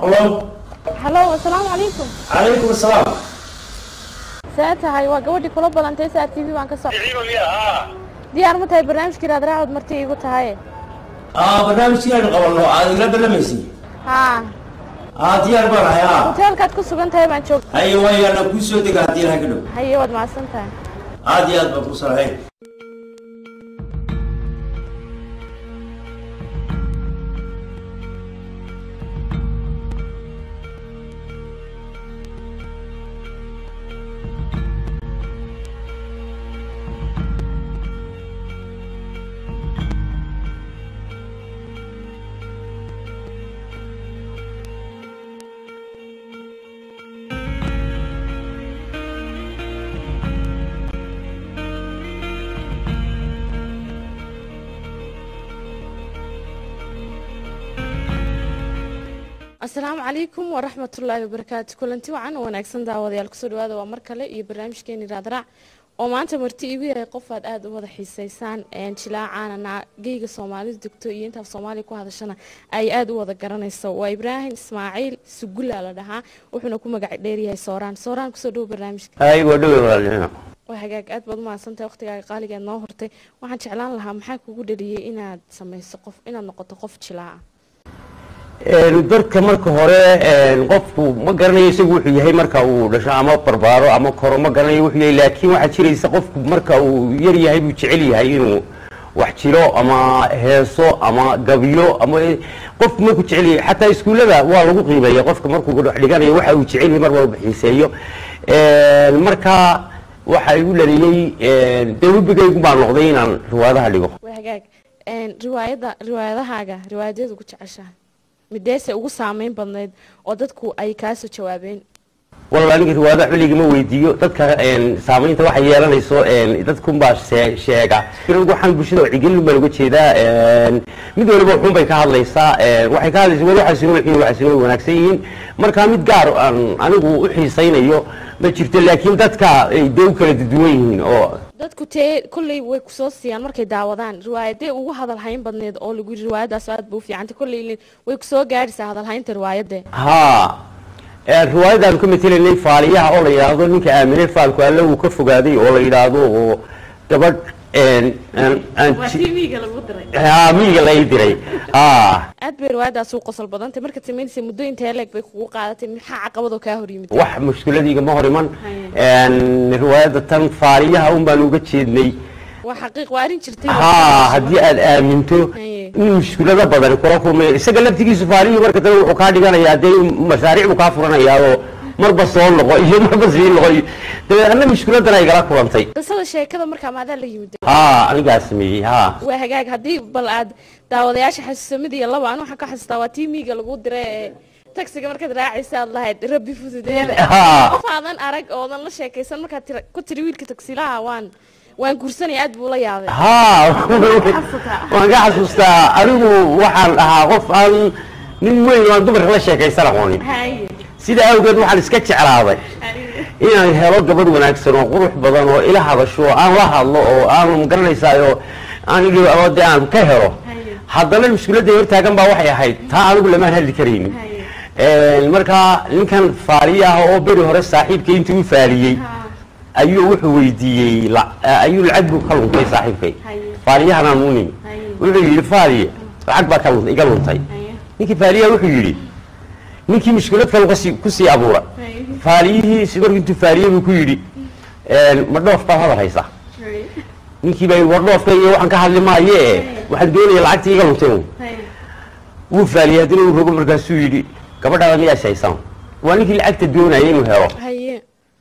Hello. hallo asalaamu calaykum Calaykum asalaam. see tahay waa gabadhii kula balantay saa t v baan ka soc diyaar ma tahay barnaamijkii raadraacod marti iigu tahay Ah, barnaamijkiiaynu qabanno aad igala balamaysay. haa Ah, diyaar baan ahay. Ah. hoteelkaad ku sugan tahay baan joog Haye waayana kuu soo dega haddii ilaha ka dhow. haye waad mahadsan tahay Aad iyo aad baan ku salahayn. asalaamu calaykum waraxmatullaahi wabarakaatu kulanti wacan oo wanaagsan daawadayaal kusoo dhawaada waa mar kale iyo barnaamijkeeni raadraac oo maanta marti iigu yahay qof aad aada u wada xiiseysaan jilaacaanana geyga soomaalidu degto iyo intaaf soomaaliya ku hadashana ay aada u wada garanayso waa ibraahim ismaaciil sugula la dhahaa wuxuuna ku magac dheeryahay sooraan sooraan kusoo dhawo barnaamijka hay waa dhowe walaalnimo waa hagaag aad baad umahadsantahay waqtigaaga qaaligeed noo hortay waxaan jeclaan lahaa maxaa kugu dhaliyey inaad sameyso qof inaad noqoto qof jilaaca dadka marka hore qofku ma garanayo isagu wuxuu yahay marka uu dhasho ama barbaaro ama koro ma garanayo wuxuu yahay laakiin waxaa jiraysa qofku marka uu yar yahay buu jecel yahay inuu wax jiro ama heeso ama gabyo ama qofku markuu jecel yahay xataa iskuullada waa lagu qiimeeya qofka markuu wax dhiganayo waxa uu jecel yahay mar walba xiiseeyo marka waxa igu dhaliyey dee webigaygu baa noqday inaan riwaayadaha dhigo waa hagaag riwaayada riwaayadahaaga riwaayadeed ugu jeceshahay mideese ugu saameyn badnayd oo dadku ay kaasoo jawaabeen walla aniga riwaayada xuligama weydiiyo dadka saamaynta waxay yeelanayso dadkunbaa see- sheega waxaan bulshada wacyigelin baan uga jeedaa mid waliba wuxuun bay ka hadlaysaa waxay ka hadlaysa wali waxaasino wixiin waxaasino way wanaagsan yihiin marka mid gaar aan anigu u xiisaynayo ma jirto laakiin dadka ay dee u kala duwan yihiin oo dadku tee kolley way kusoo siiyaan markay daawadaan riwaayadee ugu hadalhayn badneed oo lagu yiri riwaayadaas aad ba u fiicantay kolley way kusoo gaadhaysaa hadalhaynta riwaayadee haa riwaayadaan ka matelanay faaliyaha oo la yidhaahdo ninka aamine faalku alle uu ka fogaaday oo la yidhaahdo oo gabadh tvga lagu diray haa miyiga la ii diray haa aad bay riwaayadaas u qosol badantay markaad samaynaysa muddo intee leeg bay kugu qaadatay maxaa caqabadoo kaa hor yimid wax mushkiladiiga ma hor iman riwaayadda tan faaliyaha un baan uga jeednay waa xaqiiq waa arrin jirtay haa haddii aad aaminto Haye. in mushkilado badan kula kulmay isaga laftigiisu faaliyu marka dambe wuxuu kaa dhiganayaa dee mashaariic buu kaa furanayaa oo marba soo noqo iyo marba sii noqo iyo dabeetna mushkiladan ay gala kulantay qisada sheekada markaa maadaa la yimid haa anigaa sameeyey haa waa hagaag haddii bal aad daawadayaasha xasuuso mid iyo laba anu waxaan ka xasuustaa waa timiga lagu diray ee tagsiga markaad raacaysa aad lahayd rabbi fududeeda haa qof aadan arag oodan la sheekaysan markaad tira- ku tiri wiilka tagsilaha waan waan guursanaya aad buu la yaabay haa waan ka xasuustaa anigu waxaan ahaa qof aan nin weyn oo aan dumarka la sheekaysan aqoonin haye sida awgeed waxaan iska jeclaaday inaan helo gabadh wanaagsan oo qurux badan oo ila hadasho oo aan la hadlo oo aan magaranaysaay oo aan idhi oo dee aan ka helo haddana mushkiladda hortaagan baa waxay ahayd taa anigu lamaan hadli karaynin marka ninkan faaliye ah oo beri hore saaxiibkay intii u faaliyey ayuu wuxuu weydiiyey la- ayuu lacag buu ka luntay saaxiibkay faaliyahanaan u nimi wuxuu yidhi faaliye lacag baa ka luntay iga luntay ninkii faaliyaha wuxuu yidhi ninkii mushkilad kale kasi- kusii abuura faaliyihii si markuu intuu faaliye buu ku yidhi ma dhoof baad hadal haysaa ninkii baa yidhi war dhoofka iyo waxaan ka hadli maaye waxaan doonaya lacagtii iga luntay un wuu faaliyey haddana uu rogo markaasuu yidhi gabadhaada miyaas haysaan waa ninkii lacagta doonaya inuu helo haye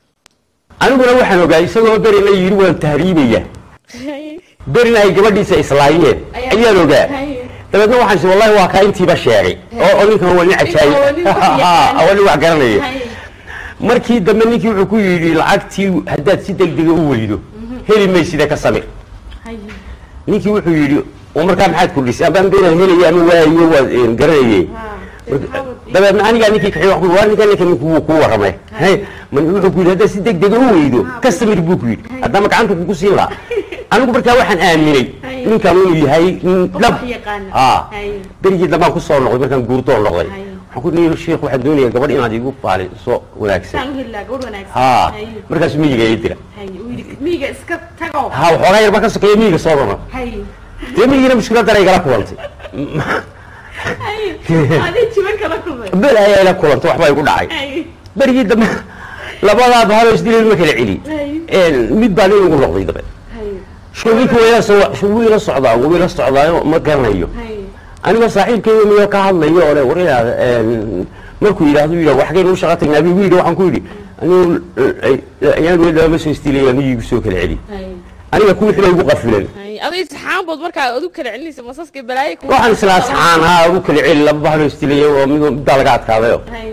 aniguna waxaan ogaa isagoo berina yidhi waan tahriibaya haye berina ay gabadhiisa islaayeen Ayaa- ayaan ogaa haye dabeedna waxaan is wallahi waa kaa intiiba sheegay oo oo ninkan waa nin cajaayib waa nin wax yaqaan. waa nin wax garanaya haye markii dambe ninkii wuxuu ku yidhi lacagtii haddaad si degdega u weydo heli maysida ka samir haye ninkii wuxuu yidhi oo markaa maxaad kordhisay abaan beenaan helaya ama waayo waad een, garanayey dabeedna anigaa ninkii kaxi wax ku waa ninka ninka ninku wuu kuu warramay hay man wuxuu ku yidhi haddaad si degdega u weydo ka samir buu ku yidhi haddama gacanta kugu siin lahaa anigu markaa waxaan aaminay ninkan inuu yahay nin Qof dhab wax yaqaana. aa Haye. berigii dambaan kusoo noqday markaan guurtoo noqday Haye. waxaan waxaan ku nihi sheekh waxaan doonayaa gabadh inaad igu baaliso wanaagsan saan u heli lahaa gabadh wanaagsan haa Haye. markaas miyiga ii dira haye uu yidhi miyiga iska tago ha waxoogaa yar baa ka sokeeya miyiga soo rara haye dee miyigina mushkiladdan ay gala kulantay haye adii jiban kala kulmay bel ayaa ila kulantay waxbaa igu dhacay haye berigii dambe labadaa bahalo isdileen ma kala celi haye mid baa nin ugu noqday dabe haye shuginku wayla soo wuu ila socdaa wuu ila socdaayo ma garanayo haye anigoo saaxiibkeyga miyo ka hadlayo ole war inaad markuu yidhaahdo yidhah waxgaynu u shaqa tagnaa bigu yidhi waxaan ku yidhi anigu ayaan weli lama soo istilaya miyigu soo kala celi haye aniga kuwii xilay ugu qafilan haye adii saxaan bood markaa adu kala celinaysa masaska balaayo ku waxaan islaa saxaan haa ugu kala celi laba bahlo istilaya oo mid middaa laga adkaadayo haye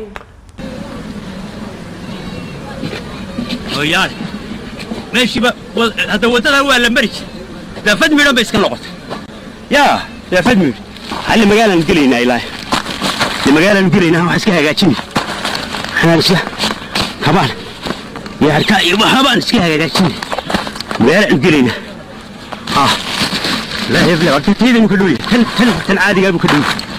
hooyaale meeshiiba wa- hadda waddadan waa la mari jir daafad midhan bay iska noqotay yaa daafad midh halle magaalaan gelaynaa ilaahi de magaalaan gelaynaa wax iska hagaajini waxaan isla kabaan iyo harkaa iyo waxbaan iska hagaajini magaalaan gelaynaa ha ilaahi bile horta taydanu ka dhow yahay tan tan tan caadigaa buu ka dhow yahay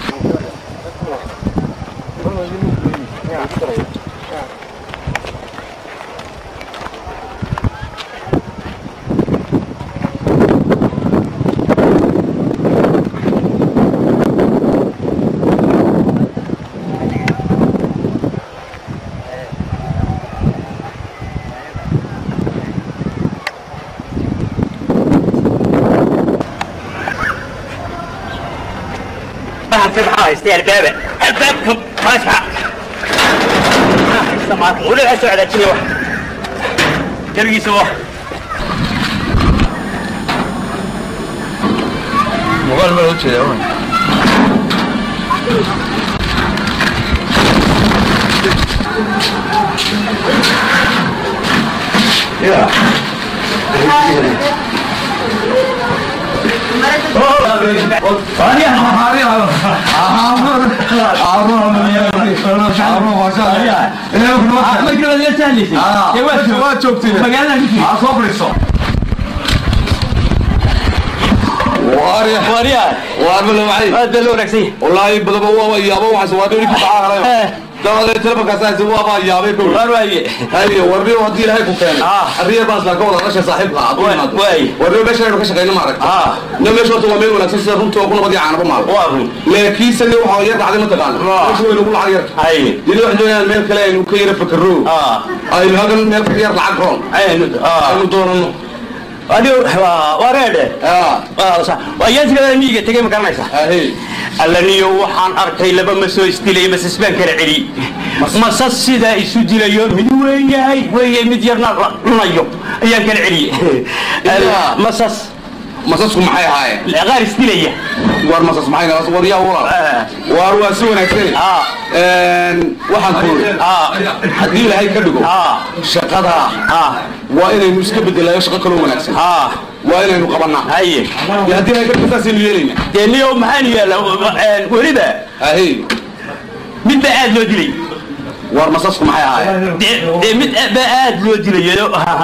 في معاه يستاهل الباب الباب فاتحة ولا هسه على كذا واحد تلقي سوا muuqaal meel u jeeda un waa joogtay soo fadhiiso waarya واريا waar ma lawacay هذا لو ركسي wallaahi badaba waa yaaba waxaas waa dhowri ku dhacaa dabadeed telefonkaas waa yaabay kow وارواي haye warniyo haddii ilaahay ku keenay Ah. arriya baas baan ka wada dhashay saaxiibka aad u Waay, imaado waay. warniyo meesha aynu ka shaqayno ma aragta Ah. no meesha horta waa meel wanaagsan sida runta oo ku nabad iyo caanaba maal وارو laakiinse ne waxaa yar dhacday mataqaana Ah. meesha waynu ku lacag yarta هاي dili waxaan doonayaan meel kale aynu ka yara fakaro اه aynu halkan meel ka yar lacag roon عين اه aynu doonano ادي واريده Ah, اه صح ويانت كذا ميجا تجي مكان نايسه ahey allaniyo waxaan arkay laba ma soo isdilay masas baan kala celi masas sidaa isu dilayo mid weyn yahay weeye mid yarna la cunayo ayaan kala celiyey Ilaa. masas masasku maxay ahaayeen qaar isdilaya war masas maxay naas waryaa walaal Ah. waar waa si wanaagsan Ah. Een, waxaan ku Ah. haddii ilaahay ka dhigo Ah. shaqada ah waa inaynu iska bedelayo shaqo kaloo wanaagsan ah waa inaynu qabanaa haye dee haddii ilaahay ka dhigo saasaynu yeelayna dee niyo maxaan yaala weliba ahey midba aad loo dilay war masasku maxay ahaayeen dee dee mid ba aad loo dilayo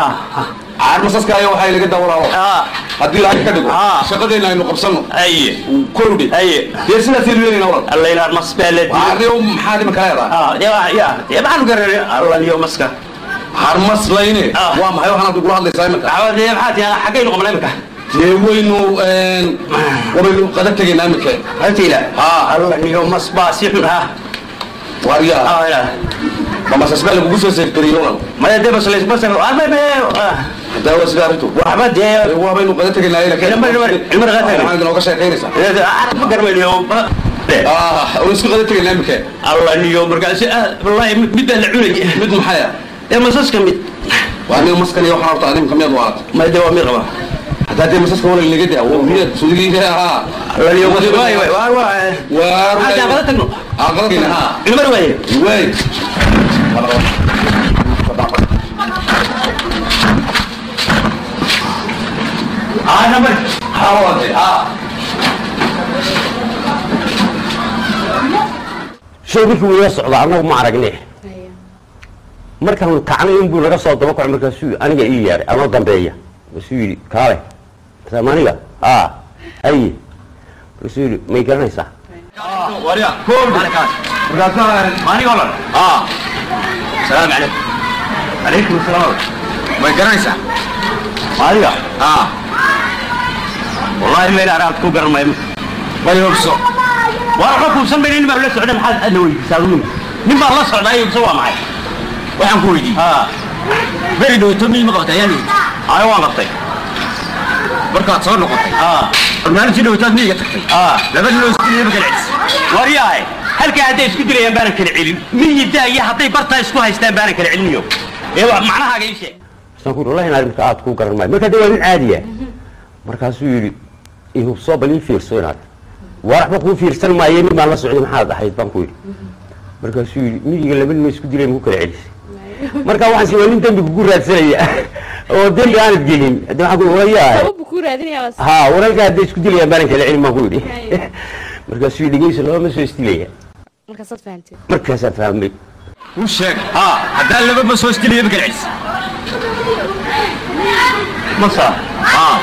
caar masaska ayaa waxay laga dawalaalo ah haddii ilaahay ka dhigo Ah. shaqadeenna aynu qabsanno haye kowdhe haye dee sidaasaynu yeelayna walal allaynaar mas baa la dilay waarniyo maxaa dhima kala yadaa ah dee waa- ya dee maxaan garanay allaniyo maska har maslayne Ah. waa maxay waxaanaad igula hadlaysaa iminka dee maxaa tiyaa xaggaynu qabnaa imika dee waynu wabaynu qada tegaynaa iminka haltiila Ah. allaniyo mas baa si xun ah waaryaa ah ila ma masas baa lagugu soo seefgariyo walal maya dee bas lays bas ah ma ma hadaa waa sida arrintu waxba dee waabaynu qada tegaynaa Ilma- ilma- ilma qada tegay. waxaad inooga sheekaynaysaa ma garanayo ah waynu isku qada tegaynaa iminka allaniyo markaasi ah wallaahi mid baa la cunay mid maxay ah dee masaska mid waa aniga maskan iyo waxaan horta adimka miyaad waalat ma dee waa mid qaba haddaa dee masaska walal naga daa waa miyaad sudigi ahaa allaniyo mas waay waay waa waa waar Hadda qada tagno aa qada tagna haa ilmar waaye waay ah nambar haa waade haa shay markii wuu ila socdaa annagu ma aragne markaan kacnay inbuu naga soo daba kaco markaasuu aniga ii yeedhay anoo dambeeya markaasuu yidhi kaale markaasaan aniga aa haye markaasuu yidhi may garanaysaa warya Koobi. markaasaa maaniga olan aa salaamu calaykum calaykum asalaam may garanaysaa maaniga aa wallahi meel araad ku garan maayo may hobso waa waxba kuubsan bayna nin baa la socda maxaad adna weydiisaa nin nin baa la socdaa iyo mise waa maxay waxaan ku weydiiyey haa beri dhowto miyima qabta ayaan weydiiyey ayo waan qabtay markaad soo noqotay haa maalintii dhowtaad miyiga tagtay haa laba nin oo isdiliyaba kala celis waryahay halkaa hadday isku dilayaan baanan kala celin miyidaa iyo hadday bartaa isku haystaan baanan kala celiniyo ee wa macnahaaga ii sheeg saan ku yidhi wallahi inaad marka aad ku garan maayo marka de waa nin caadiya markaasuu yidhi ihubsoo bal ii fiirso inaad waa waxba kuu fiirsan maaye nin baan la socday maxaad ahayd baan ku yidhi markaasuu yidhi miyiga laba nin oo isku dilay ma ku kala celisay marka waxaan si waa nin dembi kugu raadsanaya oo dembi aanad gelin de waxaan ku walayahay sababbu kuu raadinaya ha waralka hadday isku dilayaan baanan kala celin baan ku yidhi markaasuu yidhi dhegeyso laba ma soo isdilaya markaasaad fahanteen markaasaa fahmay u sheeg haa haddaan laba ma soo isdiliyaba kala celis masa haa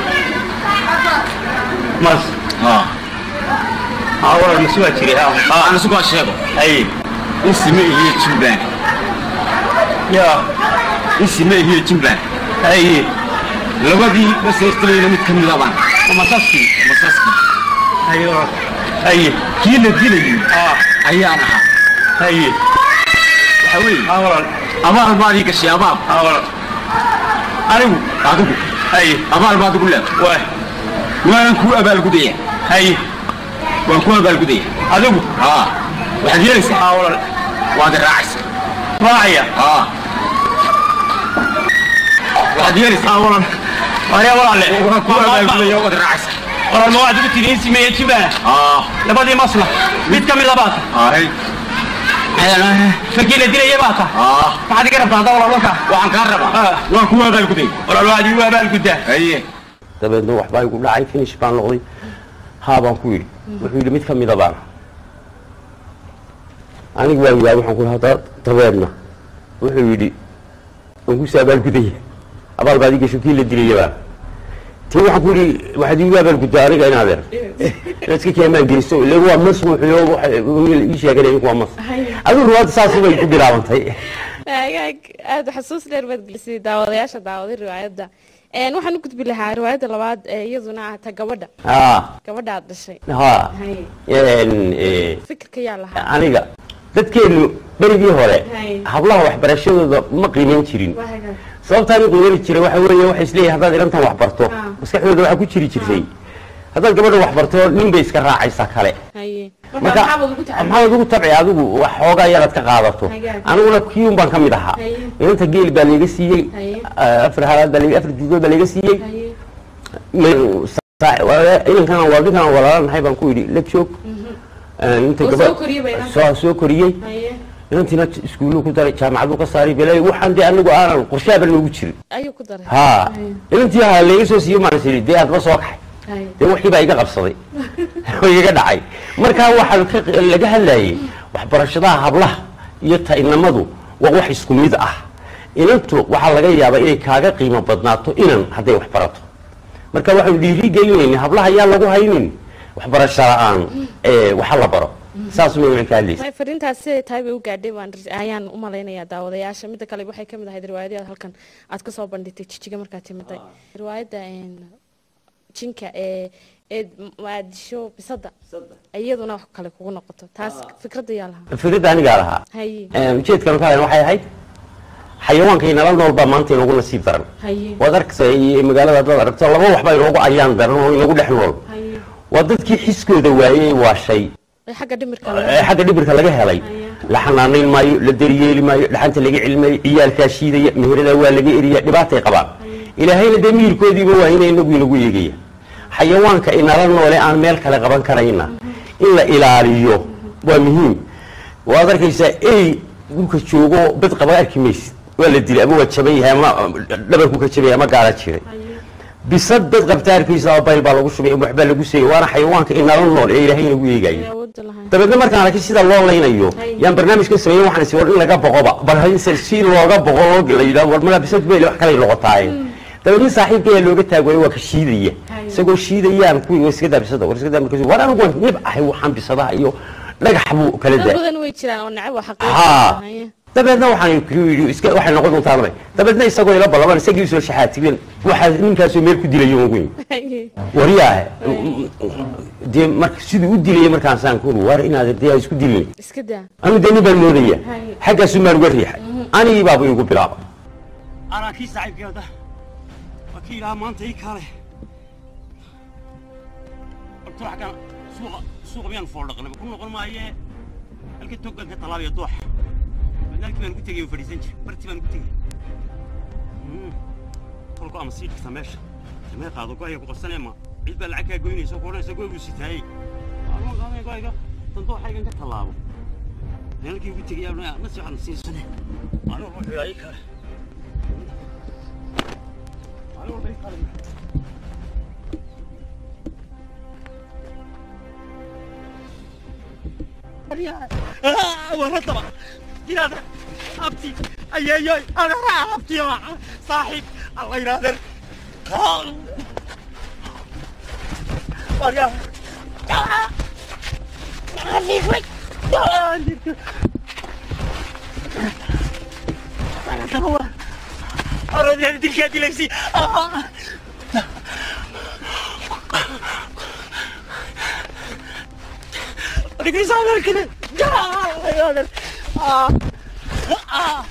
mas haa haa walal masi waa jiray haa haa aan isugu sheego ay isime iyo jimbaland ya isime iyo jimbaland ay labadii ma soo isdilayna mid ka mida baan masaskii masaskii ayo ay kii la dilayay aa ayaan ahaa ay waxa weeye haa walal abaal baad ii gashay abaal haa walal anigu adigu ay abaal baad igu leedahay waa waan kuu abaalgudaya ay waan kuu abaalgudaya adigu haa waxaad yeelaysaa haa walal waad i raacaysaa raacaya haa waxaad yeelaysaa haa walal waryaa walaale waan kuu abaalgudaya waad i raacaysaa walal ma waxaad ugu tiri in simeeye jibana haa labadii masla mid ka mida baa ta hay fakii la dilaya baa ta haa maxaad iga rabtaa hadda walal walka waxaan kaa rabaa Ah. waan kuu abaalgudaya walal waxaad igu abaalguddaa haye dabeedna waxbaa igu dhacay finish baan noqday haa baan ku yidhi wuxuu yidhi mid ka mida baana anigu waan yaabay waxaan ku hadda dabeedna wuxuu yidhi waan kusi abaalgudaya abaal baad ii gasho kii la dilaya baana tii waxaan ku yidhi waxaad iigu abaalguddaa aniga in adeer inaad iska keemaan geliso ile waa mas wuxuu waxa ii sheegay inku waa mas adigu ruwaadda saas bay ku bilaabantay agaag aada xasuus dheer baad gelisay daawadayaasha daawaday riwaayadda Een, waxaan u gudbi lahaa riwaayadda labaad ee iyaduna ah ta gabadha haa gabadha aad dhashay haa Hay. een, eh, fikirka yaa lahaa aniga dadkeenu berigii hore Hay. hablaha waxbarashadooda ma qiimayn jirin sababtaan u qiimani jiray waxa weeye waxay isleeyihin haddaad ilantan wax barto Ah. maskaxdooda waxaa ku jiri jirtay haddaad gabadha wax barto nin bay iska raacaysaa kale haye marka maxaad ugu tabci adigu wax xoogaa yaraad ka qaadato Hagaag. aniguna kiun baan ka mid ahaa Haye. inanta geel baa layga siiyey Haye. ah, afar halaad baa layga- afar diidood baa layga siiyey haye Ma- saa- waa- inankan waa ninkan walaalanahay baan ku yidhi la joog Ah, inta Oo gabadh- soo koriyey bay inanta. soo soo koriyey haye inantiina iskuuluu ku daray jaamacaduu ka saaray belay waxaan dee anigu aanan qorshaaba noogu jirin ayuu ku daray ha Haye. inantii ha layga soo siiyo maan siri dee aadba soo kaxay haye dee wixii baa iga qabsaday oo iga dhacay markaa waxaa ka- laga hadlayay waxbarashadaha hablaha iyo ta'inamadu waa wax isku mid ah inantu waxaa laga yaabaa inay kaaga qiimo badnaato inan hadday wax barato marka waxaanu dhiiri gelinayna hablaha yaa lagu haynin waxbarasho la-aan ee waxa la baro saas ma ka hadlaysa Tahay fariintaas siday tahay bay u gaadhay baan ris- ayaan u malaynayaa daawadayaasha midda kale waxay ka mid ahayd riwaayadii aad halkan aad ka soo bandhigtay jijiga markaad timiday riwaayadda een, jinka ee ee maadisho bisada iyaduna wax kale kugu noqoto taas fikradda yaa lahaa fikradda anigaa lahaa haye Ee, ujeedkan ka waxay ahayd xayawaanka inala nool baa maanta inoogu nasiib daran haye waad arkaysa iyo magaalada haddaad aragto laba waxbaa inoogu ayaan daran oo inagu dhex nool haye waa dadkii xiskooda waayey waa shay ee xagga dhimirka ee xagga dhibirka laga helay la xanaanayn maayo la daryeeli maayo dhaxanta laga celmayo ciyaalkaa shiidaya meherada waa laga eriya dhibaatay qabaan ilaahayna dee miyirkoodiiba waa ina inagu inagu eegaya xayawaanka inala noole aan meel kale qaban karayna in la ilaaliyo waa muhiim waad arkaysaa ey dhulka joogo bad qaba arki maysid waa la dilay ama waa jaban yahay ama dhabarku ka jaban yahay ama gaara jiray bisad dad qabta arkaysa bayl baa lagu shubay ama waxbaa lagu seeyay waana xayawaanka inala nool ee ilaahay inagu eegayo awoodda lahayn dabeedna markaan arkay sida loo laynayo yaan barnaamijka sameeyey waxaan is war in laga boqoba bal hadise si looga boqo loo la yidhaho war magaa bisad beel wax kale noqotaaye dabeedna saaxiibka ayaa looga taag waayey waa ka shiidaya isagoo shiidayaan kuwii war iska daa bisada war iska daa markaas war anigu waan nib ahay waxaan bisadaha iyo dhagax buu kala dad daa badan way jiraan oo necab waa haa xaqiiqo dabeedna waxaan ku yidhi iska waxay noqon doontaa nabay dabeedna isagoo ila ballaban isagii soo shaxaatibeen waxaa ninkaasoo meel ku dilayo ugu weyn waryaahe dee marka siduu u dilayay markaasaan ku uri war inaad dee aa isku dilin iska daa anu dee nin baan moodaya Hay. xaggaasu maan uga riixay anigii baaba igu bilaaba anaa kii saaxiibkeeda waa kii ilaha maanta ii kaale horta wax kan suuqa suuqa miyaan fooldhaqnay ku noqon maayee halka togan ka talaabaya dooxa madaalkii baan ku tegay oo fadhiisan jir bartii baan ku tegay kolku ama sii dhigta meesha samee qaado go-aya ku qabsanee ma cid baa lacag kaa goynaysa ku odhanaysa go-ygu sitaayey aaluan qaadaya go-ayga dan dooxaygan ka tallaabo meelkii ugu tegay aa nasi waxaan siisane anigu wuxuu ii kale anigu wuxuu ii kale ورطبة جنادر أبتي أي أي أي أنا راح أبتي يا صاحب الله ينادر وريا أنا تروى أرد أن تلك هذه ليسي رجلي صار كده يا ولد آه آه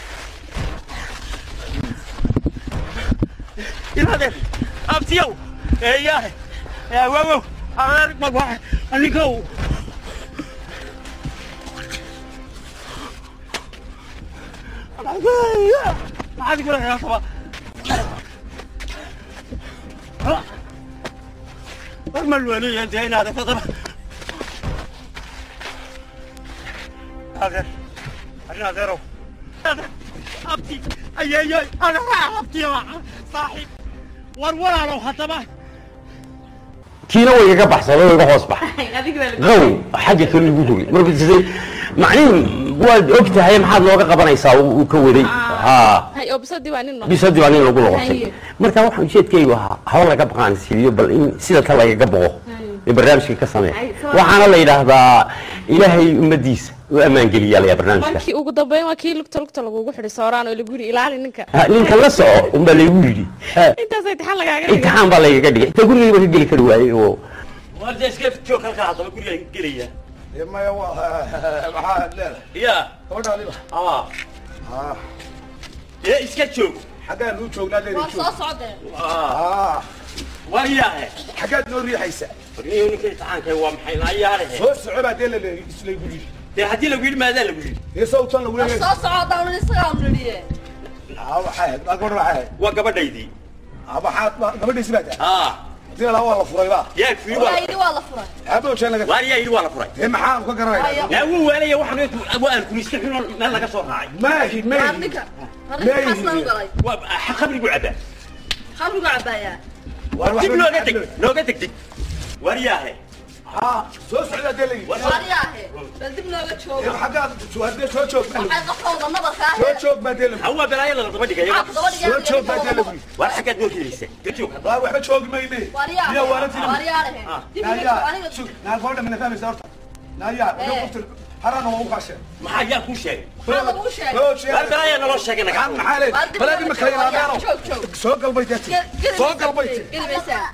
ينادر أبتيو يا يا واو أنا ما بقى أنا كو ما عاد يقول يا صبا ما الولي انت هنا هذا فضل هذا أنا ذرو أبتي أي أي أي أنا راح أبتي يا صاحب ورورا لو هتبه kiina way iga baxsaday oo iga hoos baxay qaw xagga kale lagu rogay marka sidee macnihin waad og tahay maxaad looga qabanaysaa uu uu ka waday haa hay oo bisadii waa nin noqon bisadii baa nin lagu noqotay Haye. marka waxaan ujeedkaygu ahaa hawl laga baqaan siiyo bal in sida ta lagaga boqo ee barnaamijka ka sameeya Haye, soo- waxaana la yidhaahdaa ilaahay ummadiisa u ammaan geliyaa layaa barnaamijka markii ugu dambeyn waa kii lugta lugta lagugu xidhay sooraan oo lagu yidhi ilaali ninka Ha, ninka la soco unbaa laygu yidhi Ha, intaas intixaan lagaaga dhigay imtixaan baa laygaga dhigay inta gurigayba ka geli kari waayey oo ورد اسكت شو كان هذا بقول لك قليا maya maxaa leedahay يا gabadhaadiba اه يا اسكت شو xaggaan nuu joognaa leedi waa soo joog socdeen اه وياه xaggaad noo riixaysa فريوني كنت عنك هو محين عياره soo soco baa dee lale islaygu yidhi دي هدي لو قيل ماذا لو قيل dee sawtan lagu leeyahay soo socdaan isagaa nidhiye aa waxaa ahayd maa gabadha waxaa ahayd وقبل ديدي aa maxaad gabadhiisi baa tahay اه hadii laa waa la furay ba يا في ولا yidhi waa la furay aaba ojean laga واريا يدي ولا فري dee maxaan ka garanaya لا هو ولا يا واحد ابو ان كل يستحيل ما لقى صور راعي maahi maahi ninka Leeyihiin. xasna u galay خبري يقول عبا khamrigu cabaayaa waan wax جيب لو قدك لو قدك دي واريا haa soo socdaa dee layidhi waryaahe bal dib nooga dee jooga xaggaad hadee soo joog baa waxay qofkooda nabarkaa soo joog baa dee lagu هو بلايا لا تبدي يا soo joog baa dee lagu ولا حاجات نور كيسه شوف waa waxba joogi mayne miya waarantii waryaahe naayaa sug naa gabadha mina fahmaysa horta naayaa wuxuu qoftir harana waa u qaasheen ما حاجه كل شيء maxaa lagu sheegay soo sheegay بلايا لا شيء maxaan انا maxaa leed balaadi ma kala yaraadaano joog joog soo galbay deeti soo galbay ti gelimaysaa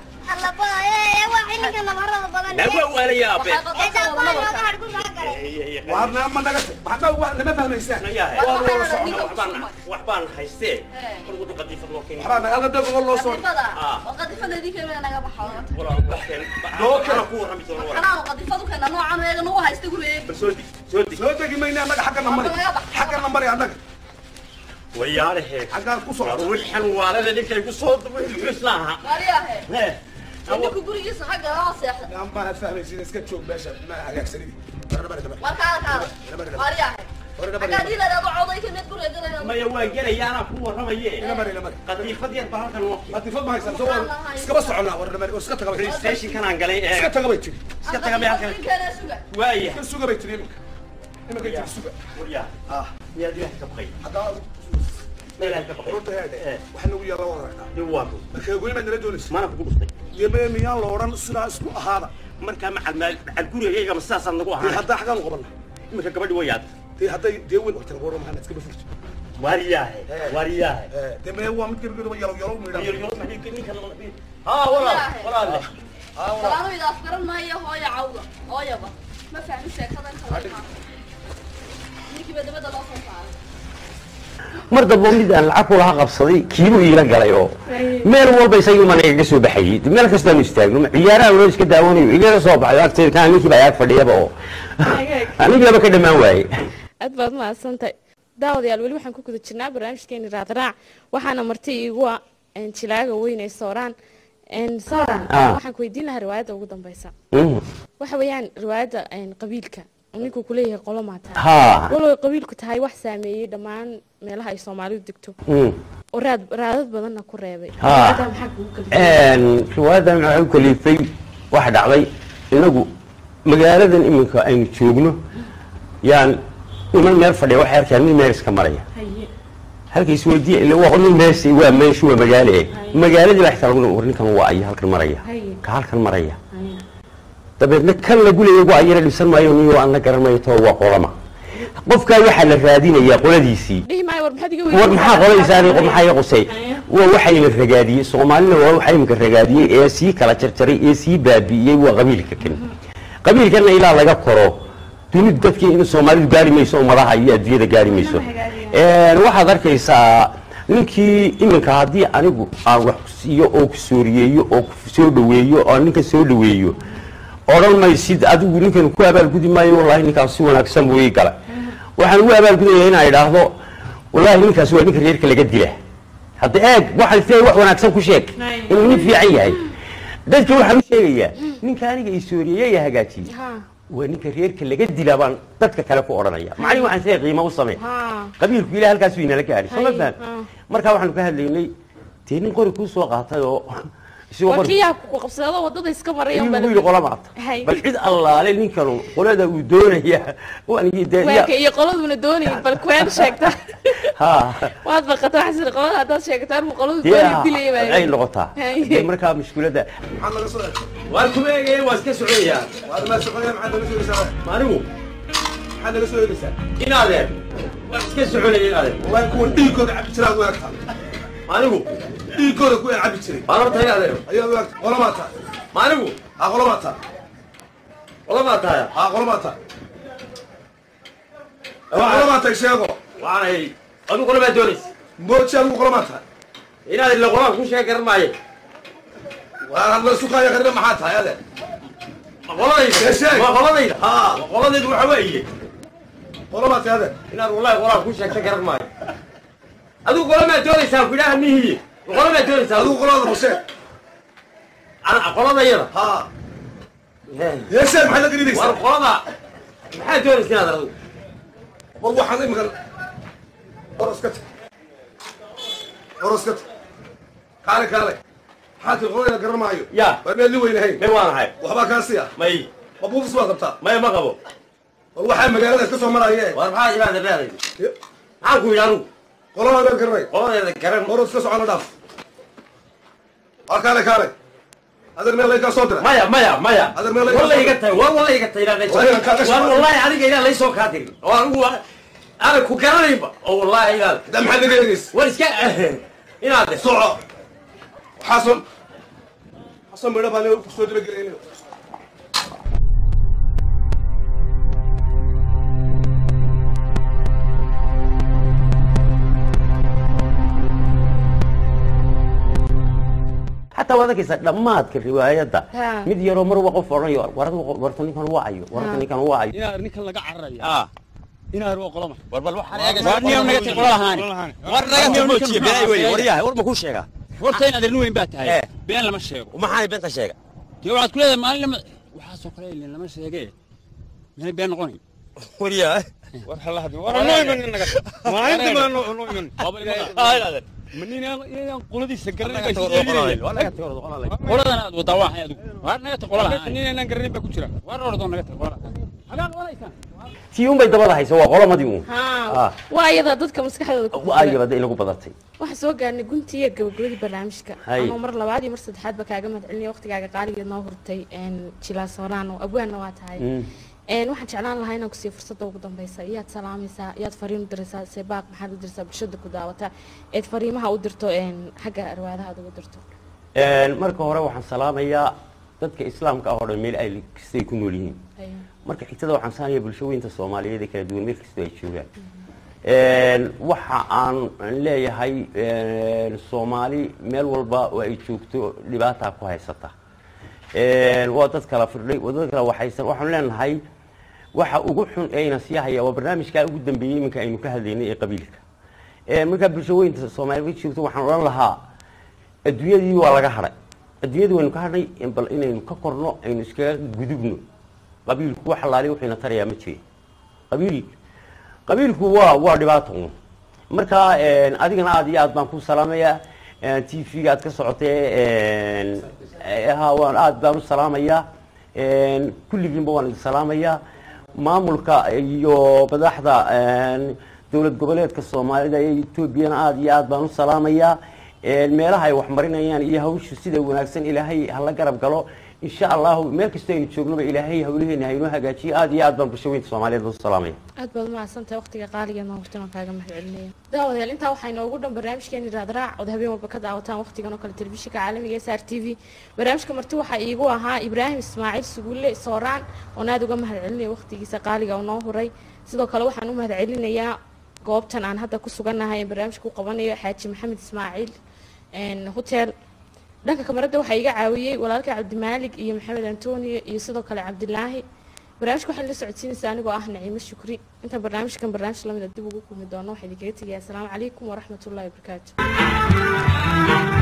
لا هو ولا يا ابي waxay qofkooda nabarkaa waarna ma naga maxaa waa nama fahmaysaan يا waa wada socon وحبان وحبان هايستي كل قد قديف الله كين waxbaa naga dago loo soo qadifada oo qadifadeedii kale naga baxo ولا بحكي لو كان- انا كور رميت ولا anaa qadifadu keena noocan eega nagu haysta gurigee سودي سودي soo degi mayne annaga xagga namari xagga namari annaga وياله xaggaan ku socdo والحن ولا اللي كان يقصد ويسلاها waryaahe ninku gurigiisa xagga loo seexda aan baan fahmaysin iska joog meesha ma hagaagsanidi markaa kaada waryaahe xaggaa diiladeeda coday ka mid gurigeeda ما يواجه يا انا كور رميه namari namari قديف فدي بهالك الوقت latifad ma haysan soo iskaba soconaa war namari oo iska taga bay ستيشن كان انقلي iska taga bay tiri iska taga meel kale ninkeena suga وايه iska suga bay tiri iminka iminka tiri suga ويا ah يا دي تبقي xaggaa horta heedhe waxa nagu yaalla wada aragtaa dib waa ku markee goyn baad nala doonaysa mana kugu dhuftay deme miyaan la odhan sidaa isku ahaada markaa macal maal macal gurigayga ma sidaasaa nagu dee ahaa haddaa xaggaan u qabana iminka gabadhi way yaad dee hadday dee weyn horta lagu odhan maxaa iska bafurto waariyaahe waariyaahe dee mee waa mid gargaro yalo yalo midhan haa walaal walaalle salaadayda afgaran maayo hooya cawda hooyaba ma fahmi sheekadan kale ninkiiba dabada loo soo saaray mar dambe mid aan lacag kulaha qabsaday kiibuu iila galay oo meel walba isagii mana igaga soo baxayey meel kastaanu istaagno ciyaaraha loo iska daawanayo igaga soo baxayo agteeda kaan ninkii baa ag fadhiyaba oo anigaba ka dhammaan waaye aad baad mahadsantahay daawadayaal weli waxaan ku guda jirnaa barnaamijkeeni raadraac waxaana marti iigu ah een, jilaaga weyn ee sooraan een, sooraan Ah. waxaan ku weydiin lahaa riwaayadda ugu dambeysa Mm. waxa weeyaan riwaayadda een, qabiilka oo ninkuu kuleeyahay qolo maataa ha walow qabiilku tahay wax saameeyey dhammaan meelaha ay soomaalidu degto Mm. oo raad raadad badanna ku reebay Ah. Riwaayadda maxaa kugu kalifay? Een, riwaayadan waxaa u kalifay waxa dhacday inagu magaaladan iminka aynu joogno yaan niman meel fadhiya waxay arkaan mid meel iska maraya Haye. halka isweydiiya ila waa nin mees waa meeshu waa magaale eh magaaladii baa xitaa lagu war ninkan waa aya halkan maraya Haye. ka halkan maraya Haye. dabeedna kan lagu leeyahay waa ayara dhisan maayo niyo aan la garanayo too waa qolama qofkaa waxaa la raadinayaa qoladiisii dhihi maayo war maxaad iga war maxaa qolaysaani maxaa iga qusay waa waxayna ragaadiyey soomaalina waa waxa imika ragaadiyey ee sii kala jarjaray ee sii baabi'iyey waa qabiilka kan qabiilkana ilaa laga koro dunidu dadkii in soomaalidu gaari mayso ummadaha iyo adduunyada gaari mayso Een, waxaad arkaysaa ninkii iminka haddii anigu aan wax ku siiyo oo ku sooriyeeyo oo ku soo dhaweeyo oo ninka soo dhaweeyo odhan maysid adigu ninkan ku abaalgudi maayo wallahi ninkaas si wanaagsan buu ii gala waxaan ugu abaalgudaya inaan idhaahdo wallahi ninkaas waa ninka reerka laga dila hadda eeg waxaan filayay wax wanaagsan ku sheeg inuu nin fiican yahay dadka waxaan u sheegayaa ninka aniga i sooriyeeye ee hagaajiyey Ha. waa ninka reerka laga dila baan dadka kale ku odhanaya macnihi waxaan siday qiimo u samey Ha. qabiilku ilaah halkaasuu inala gaadhay soo ma Hay, faham ah. markaa waxaanu ka hadlaynay dee nin qori kuu soo qaatay oo isagoo waa qori kii yaa ku qabsadada wadada iska maraya ayuu unbaa ugu la- yidhi qola maata Hay. bal cid allaale ninkanu qolada uu doonaya wanigii dee weerka iyo qoladuna doonayin bal kuween sheegta ha waad baqata waxaa sida qolada haddaad sheegtaan ma qoladu dee doonay dilaya baa ay noqotaa Hay. dee markaa mushkiladda maxaad naga soo eegtay waan kuma eegaya waa iska soconayaa waad maa soconaya maxaad naga soo eegaysaa anigu maxaad naga soo eegaysaa inaadeen waa iska soconaya inaadeen wallahi kuwan dhiigooda cabi jiraa u eegtaa anigu dhiigooda ku cabi jiray waan horta inaadeen ayaad u eegtaa qolo maa tahay anigu haa qolo maa tahay qolamaa tahay haa qolo maa tahay qolo maa tahay sheego waxaanay adigu qolamaa doonaysa mooji adigu qolo maa tahay inaad ila qolaan ku sheeg garan maayo waa la sukaaya qarina maxaa tahay ade ma qoladayda Ee, sheeg. ma qoladayda haa ma qoladaydu waxa weeye qolo maa tahay ade inaad wallahi qolaan ku sheegta garan maayo adigu qolamaa doonaysaa ku idhaha mihiye qolamaa doonaysaa adigu qolada hosee ana qoladayada haa heesee maxaad la gelinaysaa war qolada maxaa doonaysa inaad adigu war waxaan imika oroska tag oroska tag kaale kaale maxaa tii qolada garan maayo Ya. waa meel li weynahayn may waanahay waxbaa kaasiya may ma buufis baad qabtaa may ma qabo war waxaa magaalada iska soo maraaye war maxaa imaada leeday maxaan ku yidhi anigu qolada meel garanay qoladeeda garan oros ka socono dhaaf waa kaale kaale adeer meel laykaa soo dira maya maya maya Adeer meel walla iga tahay war walla iga tahay ilaa Waa inaan kaaga war shaqo- wallahi adiga ilaa laysoo kaa dirin oo anigu ana ku garanaynba oo wallahi ilaa da maxaad naga eegaysa war iska inaad soco waxaasoo waxaasoo midho baan kusoo dabagelaynayo xataa waad arkaysaa dhammaadka riwaayadda Ha. mid yaroo mar waa qof odhanayo war adigu warta ninkan waa ayo warta ninkan waa ayo inaad ninkan laga cararaya ah inaad waa qolama war bal waxaan waa niyo naga tag qola lahaan war naga tamoojiye been wey waryahay war ma ku sheegaa horta inaad nin weyn baa tahay Eh. been lama sheego maxaa beenta sheega dee waxaad ku leedahay maalin lama waxaasoo kale ilin lama sheege meel been noqonayn waryahay war halahadi war noo iman naga maalinta ma noo noo iman ma nin inaan qoladiisa garanay baa sidee qoladan aad wadaa waa hay adigu war naga tag qola lahaan nin inaan garanay baa ku jira war ordoo naga tag qola tii unbay dabada haysa waa qolamadii uun haa Ah. waa iyada dadka maskaxdooda ku jira. ayabada inagu badatay waxaan soo gaarnay guntii iyo gabagabadii barnaamijka Hay. anoo mar labaad iyo mar saddexaadba kaaga mahadcelinaya waqtigaaga qaaligeed noo hurtay jilaa sooraan oo abwaanna waa tahay Mm. Een, waxaan jeclaan lahaa inaan kusiiyo fursadda ugu dambeysa iyaad salaamaysaa iyaad fariin u diraysaa seebaaq maxaad u diraysaa bulshada ku daawata eed fariimaha u dirto een, xagga arwaadaha aad ugu dirto Een, marka hore waxaan salaamayaa dadka islaamka ah oo dhan meel ay kastay ku nool yihiin Ayo. marka xigtada waxaan saanaya bulshooyinta soomaaliyeed ee kala duwan meel kastoo ay joogaan Een, waxa aan leeyahay een, soomaali meel walba oo ay joogto dhibaataa ku haysata Een, waa dad kala firdhay waa dad kala waxaysan waxaan leenahay waxa ugu xun eeyna sii haya waa barnaamijkaa ugu dambeeyey iminka aynu ka hadlaynay ee qabiilka Een, markaa bulshooyinta soomaaliyeed joogto waxaan odhan lahaa adduunyadii waa laga hadhay adduunyadii waynu ka hadhay bal inaynu ka korno aynu iskaga gudubno qabiilku wax alaali wuxuuna tarayaa ma jiri qabiil qabiilku waa waa dhibaato un marka een, adigana aad iyo aad baan ku salaamayaa t v-ga aad ka socotee een, eh, ha waan aad baan u salaamayaa een, kulligiinba waan idin salaamayaa maamulka iyo madaxda een, dowlad goboleedka soomaalida ee etoobiyana aad iyo aad baan u salaamayaa Een, meelaha ay wax marinayaan iyo hawshu sida wanaagsan ilaahay hala garab galo insha allahu meel kastoo aynu joognoba ilaahay hawlaheena haynoo hagaajiyo aad iyo aad baan bulshooyinka soomaaliyeed u salaamaya aad baad umahadsantahay waqtiga qaaligeed noo hurtay waan kaaga mahadcelinaya daawadayaal intaa waxaa inoogu dhan barnaamijkeeni raadraac ood habeen walba ka daawataan waqtigan oo kale telefishinka caalamiga s r t v barnaamijka marti waxaa iigu ahaa ibraahim ismaaciil sugulle sooraan oon aad uga mahadcelinaya waqtigiisa qaaliga oo noo huray sidoo kale waxaan u mahadcelinayaa goobtan aan hadda ku sugannahay ee barnaamijka u qabanayo xaaji maxamed ismaaciil een, hotel dhanka kamarada waxaa iga caawiyey walaalka cabdimaalig iyo maxamed antonio iyo sidoo kale cabdilaahi barnaamijka waxaan la socodsiinaysaa anigoo ah naciimo shukri intaan barnaamijkan barnaamij lamida dib ugu kulmi doono waxaa idinkaga tegaya asalaamu calaykum waraxmatullahi wabarakaatu